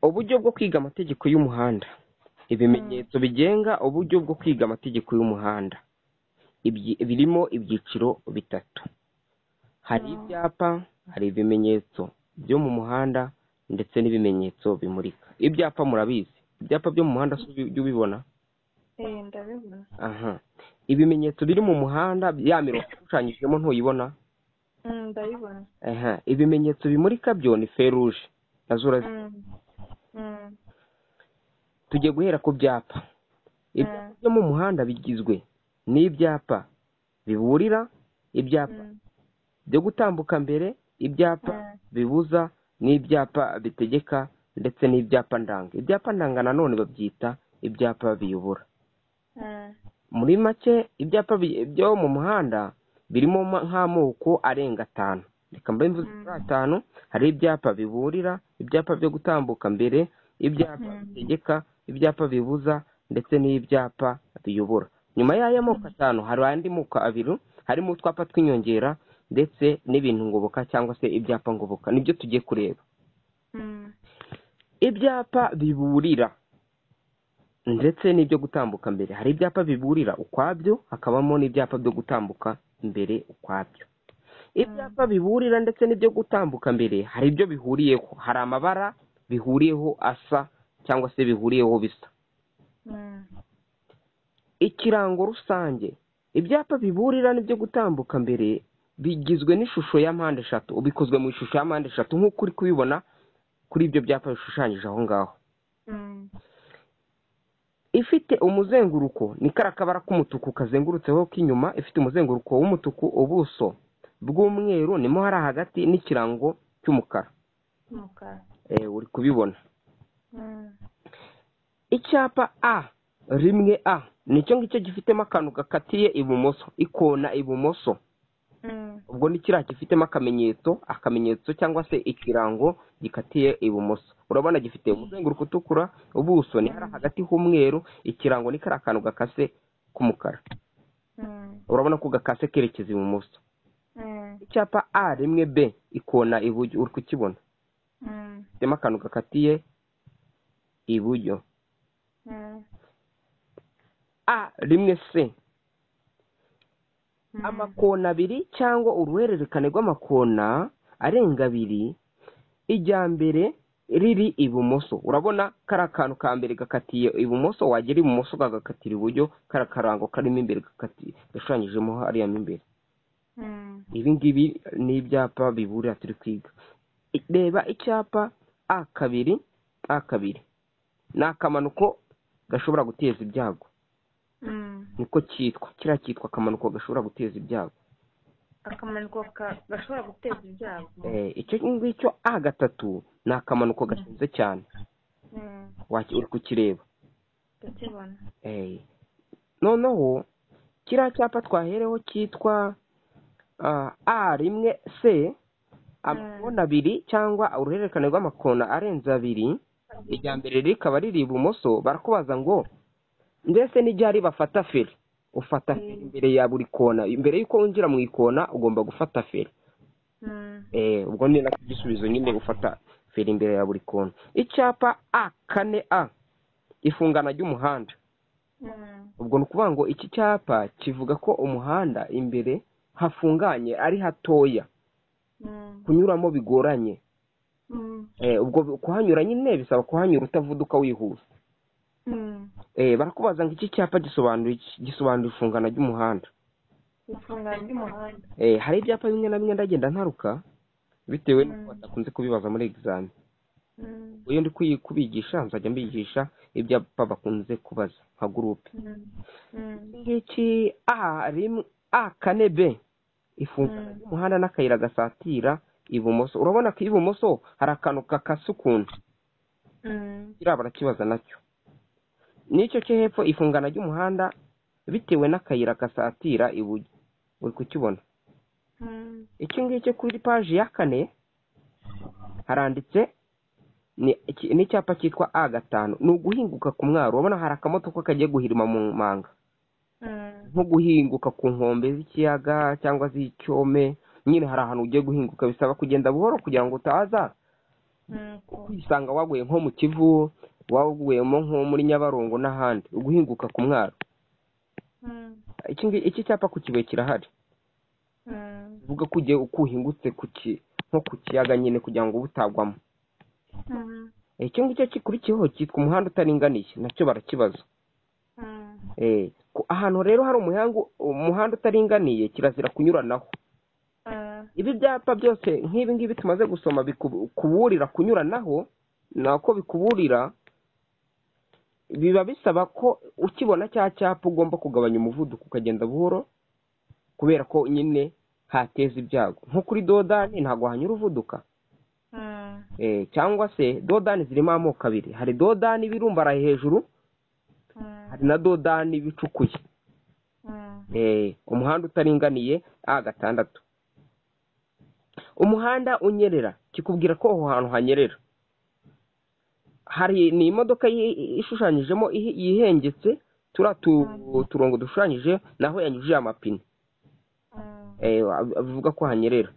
Uburyo bwo kwiga amategeko y'umuhanda. Ibimenyetso bigenga uburyo bwo kwiga amategeko y'umuhanda. Birimo ibyiciro bitatu. Hari ibyapa, hari ibimenyetso byo mu muhanda, ndetse n'ibimenyetso bimurika. Ibyapa murabizi. Ibyapa byo mu muhanda ujya ubibona? ndabibona. Aha. Ibimenyetso biri mu muhanda, ya mirongo ishushanyijemo ntuyibona? Mm, ndabibona. Aha. Ibimenyetso bimurika byo ni feruje. Nazo urazi. Mm, mm, Tugiye guhera ku byapa. Ibyapa byo mu muhanda bigizwe n'ibyapa biburira, ibyapa mm, byo gutambuka mbere, ibyapa Mm. bibuza, n'ibyapa bitegeka, ndetse n'ibyapa ndanga. Ibyapa ndanga nanone babyita ibyapa biyobora. mm, Muri make ibyapa bi- byo mu muhanda birimo ma- nk'amoko arenga atanu. Reka mbe mvuze kuri atanu, hari ibyapa biburira, ibyapa byo gutambuka mbere, ibyapa bitegeka, ibyapa bibuza, ndetse n'ibyapa biyobora. Nyuma y'aya moko atanu hari andi moko abiri, harimo utwapa tw'inyongera, ndetse n'ibintu ngoboka cyangwa se ibyapa ngoboka. Nibyo tugiye kureba. mm, Ibyapa biburira ndetse n'ibyo gutambuka mbere. Hari ibyapa biburira ukwabyo, hakabamo n'ibyapa byo gutambuka mbere ukwabyo. Ibyapa biburira ndetse n'ibyo gutambuka mbere, hari ibyo bihuriyeho. Hari amabara bihuriyeho asa cyangwa se bihuriyeho bisa. mm, Ikirango rusange. Ibyapa biburira n'ibyo gutambuka mbere bigizwe n'ishusho ya mpande eshatu. Bikozwe mu ishusho ya mpande eshatu nk'uko uri kubibona kuri ibyo byapa bishushanyije aho ngaho. mm, ifite umuzenguruko ni kara kabara k'umutuku kazengurutseho k'inyuma ifite umuzenguruko w'umutuku ubuso bw'umweru nimo hari hagati n'ikirango cy'umukara umukara. Eh, uri kubibona Mm, icyapa a rimwe a nicyo ngicyo gifitemo akantu gakatiye ibumoso ikona ibumoso mm, ubwo ni kiriya gifitemo akamenyetso akamenyetso cyangwa se ikirango gikatiye ibumoso urabona gifite umuzenguruko utukura ubuso ni hari hagati h'umweru ikirango ni kariya kantu gakase k'umukara mm, urabona ko gakase kerekeza ibumoso mm, icyapa a rimwe b ikona iburyo uri kukibona mm, gifitemo akantu gakatiye iburyo mm, a rimwe c mm, amakona abiri cyangwa uruhererekane rw'amakona arenga abiri ijya mbere riri ibumoso urabona kariya kantu ka mbere gakatiye ibumoso wagera ibumoso kagakatira iburyo kariya karango karimo imbere gakatiye gashushanyijemo hariya mo imbere mm, ibi ngibi ni ibyapa biburira turi kwiga I- reba icyapa a kabiri a kabiri ni akamanuko gashobora guteza ibyago mm. niko cyitwa kiriya cyitwa akamanuko gashobora guteza ibyago akamanuko ka- gashobora guteza ibyago Eh, icyo ngicyo a gatatu ni akamanuko gashinze cyane Mm, Waki- uri kukireba ndakibona Eh, noneho kiriya cyapa twahereho cyitwa ah, a rimwe c amakona abiri cyangwa uruhererekane rw'amakona arenze abiri irya mbere rikaba riri ibumoso barakubaza ngo mbese n'iryari bafata feri ufata feri imbere ya buri kona imbere y'uko winjira mu ikona ugomba gufata feri Mm, Eh, ubwo ni nacyo igisubizo nyine gufata feri imbere ya buri kona icyapa a kane a ifungana ry'umuhanda mm, ubwo ni ukuvuga ngo iki cyapa kivuga ko umuhanda imbere hafunganye ari hatoya mm, kunyuramo bigoranye mm, Eh, ubwo kuhanyura nyine bisaba kuhanyura utavuduka wihuta mm. Eh, barakubaza ngo iki cyapa gisobanura iki? gisobanura ifungana ry'umuhanda ifunguro ry'umuhanda Eh, hari ibyapa bimwe na bimwe ndagenda ntaruka bitewe n'uko badakunze kubibaza muri egizami Mm, iyo ndi kuyi- kubigisha nzajya mbigisha ibyapa bakunze kubaza nka gurupe mm, mm, ngiki a rimwe a kane b ifungana Mm. ry'umuhanda n'akayira gasatira ibumoso urabona ko ibumoso hari akantu gakase ukuntu mm, kiriya barakibaza nacyo n'icyo cyo hepfo ifungana ry'umuhanda bitewe n'akayira gasatira iburyo uri kukibona mm, iki ngicyo kuri paji ya kane haranditse ni iki- ni icyapa cyitwa a gatanu ni uguhinguka ku mwaro urabona hari akamodoka kagiye guhirima mu manga mm, nko guhinguka ku nkombe z'ikiyaga cyangwa z'icyome nyine hari ahantu ugiye guhinguka bisaba kugenda buhoro kugira ngo utaza nk'uko kwisanga waguye nko mu kivu waguyemo nko muri nyabarongo n'ahandi uguhinguka ku mwaro Mm, iki ngi- iki cyapa ku kibuye kirahari mm, uvuga ko ugiye uko uhingutse ku ki nko ku kiyaga nyine kugira ngo ube utagwamo mm, Eh, icyo ngicyo gikurikiyeho cyitwa umuhanda utaringaniye nacyo barakibaza mm, Eh, ku- ahantu rero hari umuhangu umuhanda utaringaniye kirazira kunyuranaho ah, ibi byapa byose nk'ibi ngibi tumaze gusoma bikuburira kunyuranaho nako bikuburira biba bisaba ko ukibona cya cyapa ugomba kugabanya umuvuduko ukagenda buhoro kubera ko nyine hateza ibyago nko kuri dodani ntabwo hanyura uvuduka mm, Eh, cyangwa se dodani zirimo amoko abiri hari dodani ibirumbaraye hejuru mm, hari na dodani bicukuye mm, Eh, umuhanda utaringaniye a gatandatu umuhanda unyerera kikubwira ko aho hantu hanyerera hari ni imodoka yi- ishushanyijemo ihi- yihengetse turiya tu- turongo dushushanyije naho yanyujije amapine mm, Eh, ba- bivuga ko hanyerera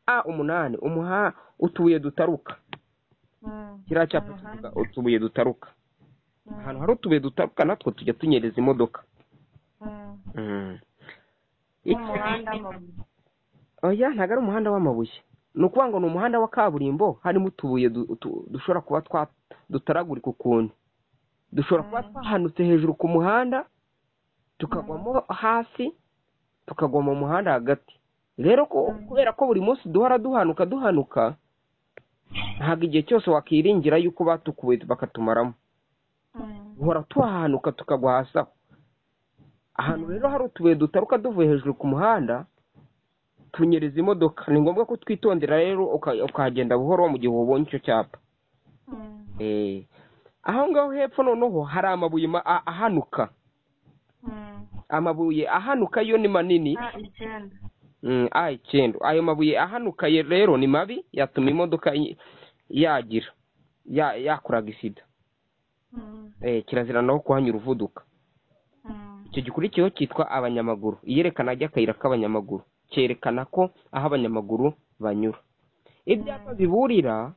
a umunani umuha utubuye dutaruka mm, kiriya cyapa umuhanda, kivuga utubuye dutaruka mm, ahantu hari utubuye dutaruka natwo tujya tunyereza imodoka mm, Mm. Iki- n'umuhanda w'amabuye. oya ntabwo ari umuhanda w'amabuye ni ukuvuga ngo ni umuhanda wa kaburimbo harimo utubuye du- utu- dushobora kuba twa- dutaragurika ukuntu dushobora kuba Mm. twahanutse hejuru ku muhanda tukagwamo hasi tukagwa mu muhanda hagati rero ko- Mm. kubera ko buri munsi duhora duhanuka duhanuka ntabwo igihe cyose wakiringira yuko batukuwe bakatumaramo Mm, duhora tuhahanuka tukagwa hasi aho ahantu rero hari utubuye dutaruka tuvuye hejuru ku muhanda tunyereza imodoka ni ngombwa ko twitondera rero uka- ukahagenda buhoro mu gihe ubonye icyo cyapa mm, Eh, aho ngaho hepfo noneho hari amabuye ma- a- ahanuka mm. amabuye ahanuka yo ni manini Ah, icyenda. Mm, a icyenda ayo mabuye ahanuka ye- rero ni mabi yatuma imodoka i- yagira ya- yakoraga isida Mm, Eh, kirazira naho kuhanyura uvuduka mm, icyo gikurikiyeho cyitwa abanyamaguru iyerekana ry'akayira k'abanyamaguru cyerekana ko aho abanyamaguru banyura ibyapa biburira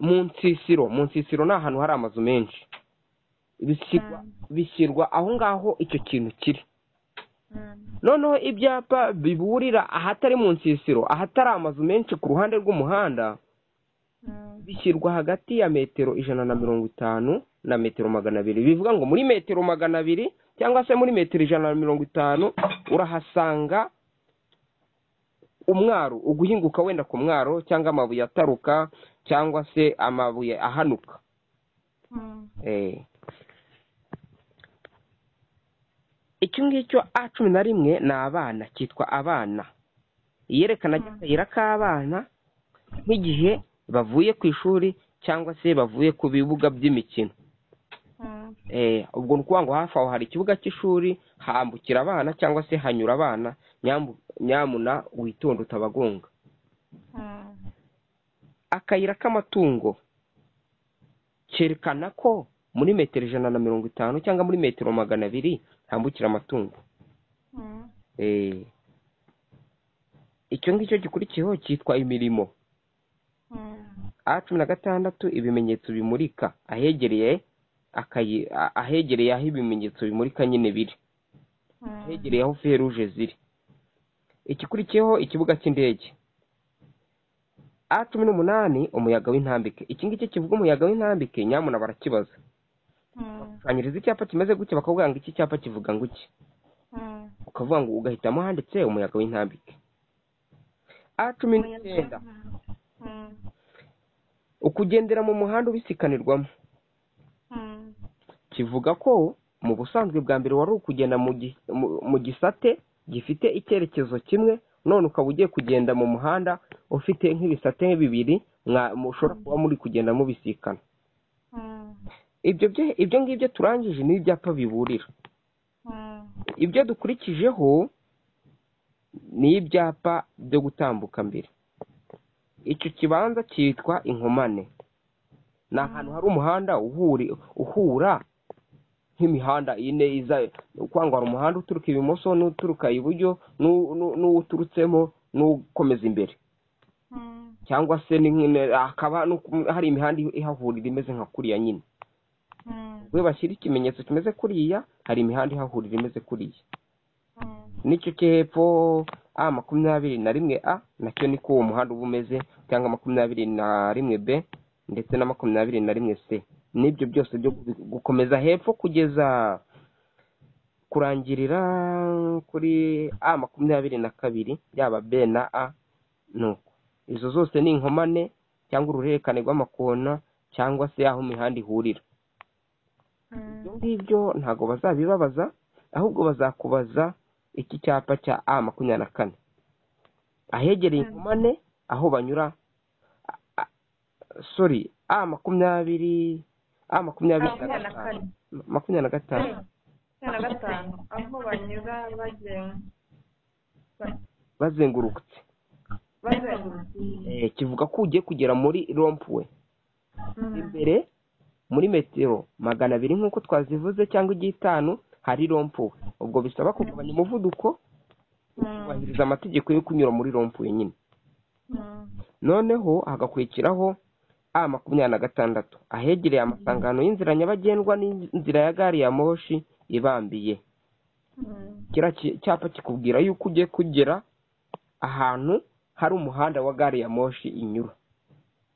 mu nsisiro mu nsisiro ni ahantu hari amazu menshi bishyirwa bishyirwa aho ngaho icyo kintu kiri mm, noneho ibyapa biburira ahatari mu nsisiro ahatari amazu menshi ku ruhande rw'umuhanda mm, bishyirwa hagati ya metero ijana na mirongo itanu na metero magana abiri bivuga ngo muri metero magana abiri cyangwa se muri metero ijana na mirongo itanu urahasanga umwaro uguhinguka wenda ku mwaro cyangwa amabuye ataruka cyangwa se amabuye ahanuka mm, Eh. icyo ngicyo a cumi na rimwe ni abana cyitwa abana iyerekana Mm. akayira k'abana nk'igihe bavuye ku ishuri cyangwa se bavuye ku bibuga by'imikino mm, Eh, ubwo ni ukuvuga ngo hafi aho hari ikibuga cy'ishuri hambukira abana cyangwa se hanyura abana nyambu- nyamuna witonde utabagonga mm, akayira k'amatungo kerekana ko muri metero ijana na mirongo itanu cyangwa muri metero magana abiri hambukira amatungo mm, Eh, icyo ngicyo gikurikiyeho cyitwa imirimo mm. a cumi na gatandatu ibimenyetso bimurika ahegereye akayi- a- ahegereye aho ibimenyetso bimurika nyine biri ahegereye aho feruje ziri ikikurikiyeho ikibuga cy'indege a cumi n'umunani umuyaga w'intambike iki ngiki kivuga umuyaga w'intambike nyamuna barakibaza ushushanyiriza icyapa kimeze gutya bakakubwira ngo iki cyapa kivuga ngo iki ukavuga ngo ugahitamo handitse umuyaga w'intambike a cumi n'icyenda ukugendera mu muhanda ubisikanirwamo kivuga ko mu busanzwe bwa mbere wari ukugenda mu gi- mu- mu gisate gifite icyerekezo kimwe none ukaba ugiye kugenda mu muhanda ufite nk'ibisate bibiri mwa- mushobora kuba muri kugenda mubisikana ibyo bye- ibyo ngibyo turangije ni ibyapa biburira ibyo dukurikijeho ni ibyapa byo gutambuka mbere icyo kibanza cyitwa inkomane ni ahantu hari umuhanda uhuri- uhura nk'imihanda ine iza kwangwa hari umuhanda uturuka ibumoso n'uturuka iburyo n'u- n'u- n'uwuturutsemo n'ukomeza imbere cyangwa se ni nk'ine- hakaba no ku- hari imihanda ihahurira imeze nka kuriya nyine Mm, we bashyira ikimenyetso kimeze kuriya hari imihanda ihahurira imeze kuriya mm, n'icyo cyo hepfo a makumyabiri na rimwe a nacyo niko uwo muhanda uba umeze cyangwa makumyabiri na rimwe b ndetse na makumyabiri na rimwe c n'ibyo byose byo gu- gukomeza hepfo kugeza kurangirira kuri a makumyabiri na kabiri yaba b na a nuko izo zose ni inkomane cyangwa uruhererekane rw'amakona cyangwa se aho imihanda ihurira ibyo mm, ngibyo ntabwo bazabibabaza ahubwo bazakubaza iki cyapa cya a makumyabiri na kane ahegereye Mm. inkomane aho banyura a- a- sorry a makumyabiri a makumyabiri na Makumyabiri na gatanu kane. makumyabiri na gatanu cumi na gatanu aho banyura bazen- ba- bazengurutse bazengurutse Eh, kivuga ko ugiye kugera muri rompuwe Mm, imbere muri metero magana abiri nk'uko twazivuze cyangwa igiye itanu hari rompuwe ubwo bisaba kugabanya umuvuduko mm, kubahiriza amategeko yo kunyura muri rompuwe nyine mm, noneho hagakurikiraho a makumyabiri na gatandatu ahegereye amasangano y'inzira nyabagendwa n'inzira ya gari ya moshi ibambiye mm, kiriya ki- cyapa kikubwira yuko ugiye kugera ahantu hari umuhanda wa gari ya moshi inyura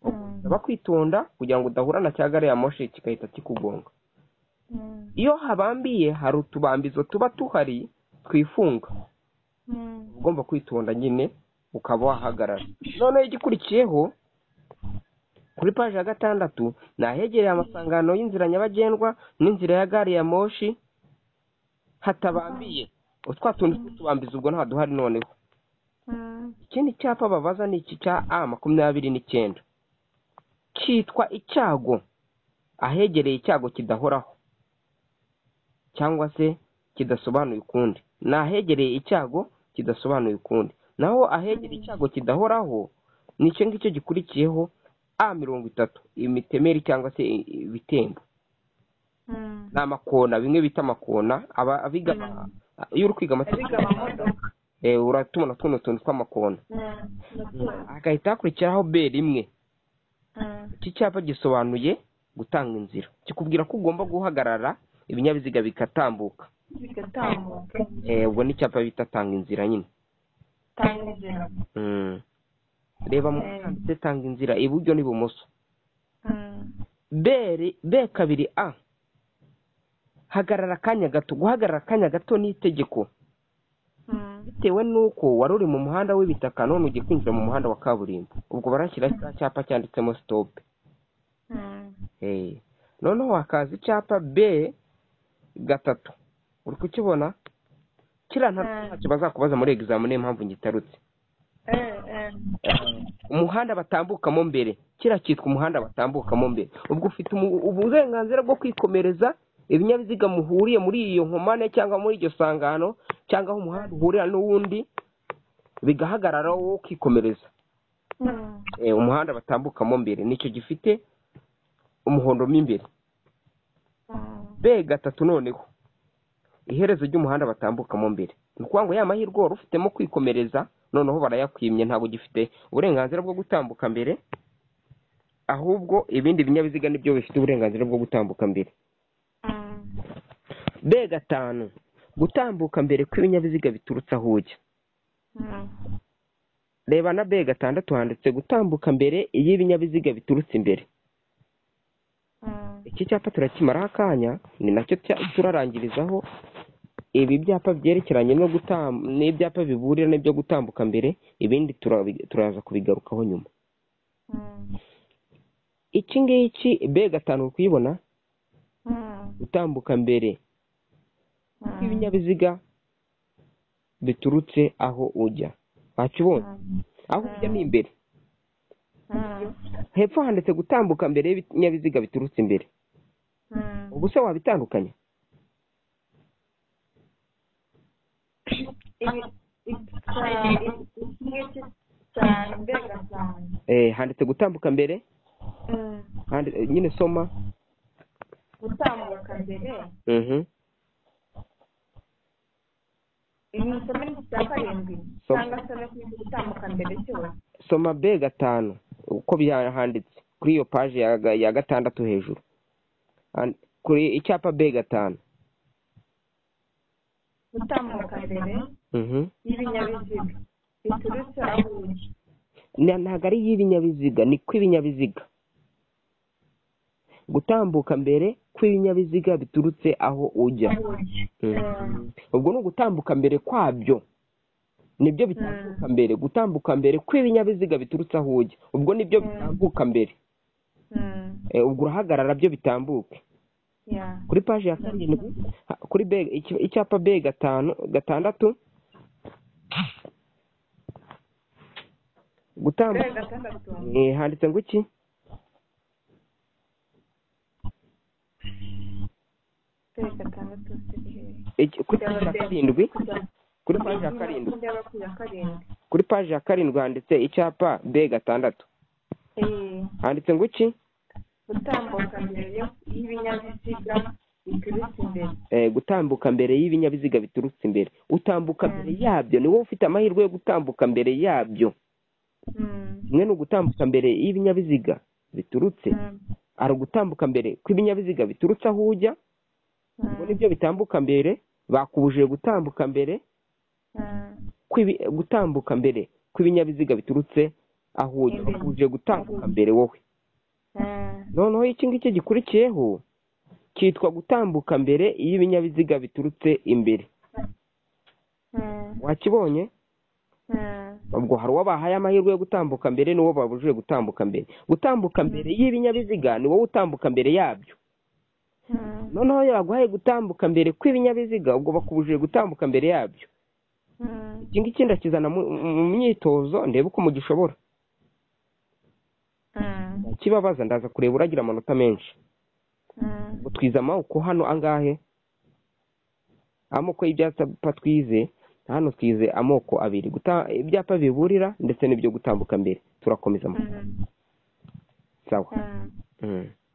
mm, usaba kwitonda kugira ngo udahura na cya gari ya moshi kigahita kikugonga mm, iyo habambiye hari utubambizo tuba tuhari twifunga mm, ugomba kwitonda nyine ukaba wahagarara noneho igikurikiyeho kuri paji ya gatandatu ni ahegereye amasangano y'inzira nyabagendwa n'inzira ya gari ya moshi hatabambiye utwa tundi tw'utubambizi ubwo nta duhari noneho mm, ikindi cyapa babaza ni iki cya a makumyabiri n'icyenda cyitwa icyago ahegereye icyago kidahoraho cyangwa se kidasobanuye ukundi ni ahegereye icyago kidasobanuye ukundi naho ahegereye icyago kidahoraho ni icyo ngicyo gikurikiyeho a mirongo itatu imitemeri cyangwa se i- i- ibitembo mm. ni amakona bimwe bita amakona aba abiga Mm. iyo uri kwiga abiga amategeko amamodoka eh, uratubona tuno tuntu tw'amakona Mm, hagahita hakurikiraho b rimwe mm, iki cyapa gisobanuye gutanga inzira kikubwira ko ugomba guhagarara ibinyabiziga bikatambuka bigatambuka Eh, ubwo ni icyapa bita tanga inzira nyine tanga inzira Mm. reba mu Eh. handitse tanga inzira iburyo n'ibumoso Mm, b ri- b kabiri a hagarara akanya gato guhagarara akanya gato ni itegeko mm, bitewe n'uko wari uri mu muhanda w'ibitaka none ugiye kwinjira mu muhanda wa kaburimbo ubwo barashyira cya cyapa cyanditsemo sitopu mm, Eh, noneho hakaza icyapa b gatatu uri kukibona kiriya nta- Mm. ntacyo bazakubaza muri egizamini niyo mpamvu ngitarutse eh, eh, umuhanda batambukamo mbere kiriya cyitwa umuhanda batambukamo mbere ubwo ufite umu- uburenganzira bwo kwikomereza ibinyabiziga muhuriye muri iyo nkomane cyangwa muri iryo sangano cyangwa aho umuhanda uhurira n'uwundi bigahagarara wowe ukikomereza mm, Eh, umuhanda batambukamo mbere nicyo gifite umuhondo mo imbere mm, b gatatu noneho iherezo ry'umuhanda batambukamo mbere ni ukuvuga ngo ya mahirwe wari ufitemo kwikomereza noneho barayakwimye ntabwo ugifite uburenganzira bwo gutambuka mbere ahubwo ibindi binyabiziga nibyo bifite uburenganzira bwo gutambuka mbere mm, b gatanu gutambuka mbere kw'ibinyabiziga biturutse aho ujya mm. reba na b gatandatu handitse gutambuka mbere iyo ibinyabiziga biturutse imbere Mm, iki cyapa turakimaraho akanya ni nacyo cya- turarangirizaho ibi byapa byerekeranye no gutam n'ibyapa biburira n'ibyo gutambuka mbere ibindi turabi- turaza kubigarukaho nyuma mm, iki ngiki b gatanu uri kuyibona mm, gutambuka mbere mm, kw'ibinyabiziga biturutse aho ujya wakibonye mm, aho ujya ni imbere mm, hepfo handitse gutambuka mbere y'ibinyabiziga biturutse imbere mm. ubu se wabitandukanya Ibi- ibi- iki ngiki cyane mbega cyane eh, handitse gutambuka mbere Mm, handi- eh, nyine soma gutambuka mbere mhm ibi musome ni icya karindwi Soma. cyangwa se no kwiga gutambuka mbere cyose soma b gatanu uko bihanditse kuri iyo paji ya ga- ya gatandatu hejuru And- kuri icyapa b gatanu gutambuka mbere Mhm. y'ibinyabiziga biturutse aho uri Na- ntabwo ari iy'ibinyabiziga ni kw'ibinyabiziga gutambuka mbere kw'ibinyabiziga biturutse aho ujya aho uri Mm. ubwo ni ugutambuka mbere kwabyo nibyo bitambuka mbere gutambuka mbere kw'ibinyabiziga biturutse aho ujya ubwo nibyo Mm. bitambuka mbere Mm, Eh, ubwo urahagarara byo bitambuke ya kuri paji ya karindwi ha- kuri B iki- icyapa b gatanu gatandatu kuri gutambuka gatandatu Eh, handitse ngo iki kuri gatandatu kuri hehe Iki- kuri paji ya karindwi kuri paji ya karindwi byaba ku ya karindwi kuri paji ya karindwi handitse icyapa b gatandatu Eh, handitse ngo iki gutambuka mbere yo- y'ibinyabiziga biturutse imbere Eh, gutambuka mbere y'ibinyabiziga biturutse imbere utambuka Mm. mbere yabyo ni wowe ufite amahirwe yo gutambuka mbere yabyo Mm, kimwe ni ugutambuka mbere y'ibinyabiziga biturutse mm, ari ugutambuka mbere kw'ibinyabiziga biturutse aho ujya ubwo mm, nibyo bitambuka mbere bakubujije gutambuka mbere mm. kw'ibi- gutambuka mbere kw'ibinyabiziga biturutse aho ujya Imbere. bakubujije gutambuka mbere wowe noneho iki ngiki gikurikiyeho cyitwa gutambuka mbere iyo ibinyabiziga biturutse imbere wakibonye ubwo hari uwo bahaye amahirwe yo gutambuka mbere n'uwo babujije gutambuka mbere gutambuka mbere y'ibinyabiziga ni wowe utambuka mbere yabyo noneho iyo baguhaye gutambuka mbere kw'ibinyabiziga ubwo bakubujije gutambuka mbere yabyo iki ngiki ndakizana mu mu myitozo ndebe uko mugishobora kibabaza ndaza kureba uragira amanota menshi ngo twize amaboko hano angahe amoko y'ibyapa twize hano twize amoko abiri Guta- ibyapa biburira ndetse n'ibyo gutambuka mbere turakomeza mu- sawa Mm.